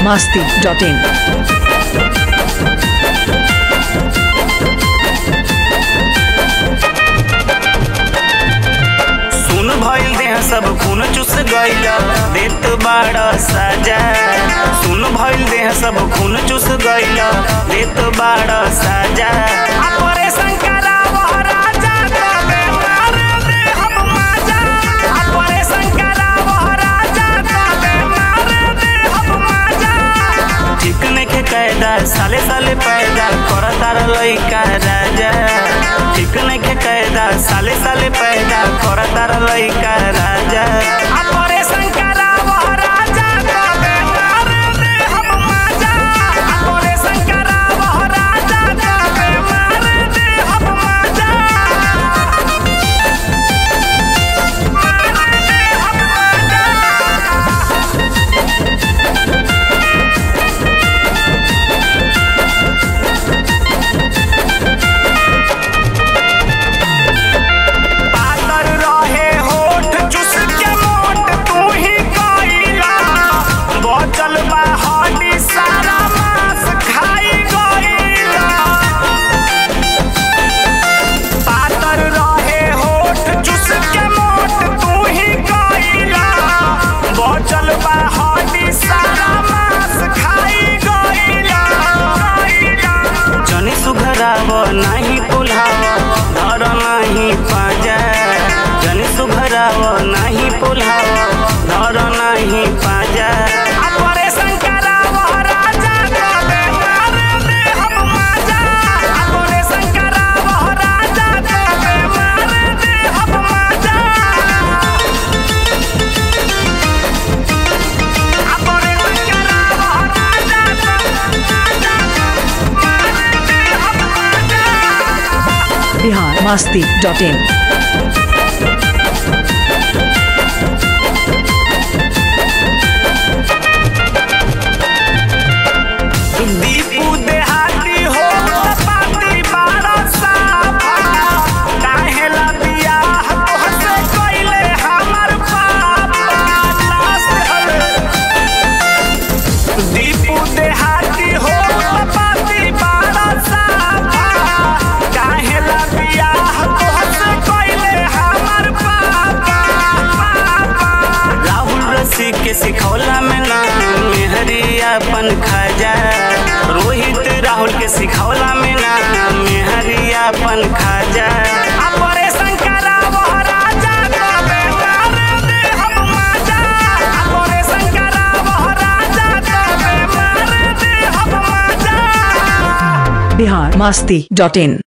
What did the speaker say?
masti.in. सुन भइल देह सब खून चुस गइल देत बाड़ साजा सुन भइल देह सब खून चुस गइल देत बाड़ साजा ऑपरेशन करावो राजा तबे मार दे हम माजा ऑपरेशन करावो राजा तबे मार दे हम माजा ठीक नइखे कायदा साले साले पैदा करतार लइका राजा ठीक नइखे कायदा साले साले पैदा करतार लइका राजा ऑपरेशन करावो राजा तबे मार दे हम माजा ऑपरेशन करावो राजा तबे मार दे हम माजा मार दे हम माजा पातर रहे होठ चुस के मोट तू ही कइला बचल बा हड्डी सारा मांस खाई गइला पातर रहे होठ चुस के मोट तू ही कइला बचल बा हड्डी सारा मांस खाई गइला जनी सुघराव नाही पुलाव धर नाही पाजा जनी सुघराव नाही पुलाव धर नाही पाजा ऑपरेशन कराव राजा तबे मार दे हम माजा ऑपरेशन कराव राजा तबे मार दे हम माजा ऑपरेशन कराव राजा तबे मार दे हम माजा Bihar masti.in. दीपू देहाती हो पाती बारह साफा काहेला बियाह तोहसे कइले हमर पापा लास्ट हवे दीपू देहाती हो पाती बारह साफा काहेला बियाह तोहसे कइले हमर पापा राहुल रसी के सिखौला में ना मेहरियापन खाजा रोहित राहुल के सिखौला में ना मेहरियापन खाजा ऑपरेशन करावो राजा तबे मार दे हम माजा ऑपरेशन करावो राजा तबे मार दे हम माजा Bihar masti.in.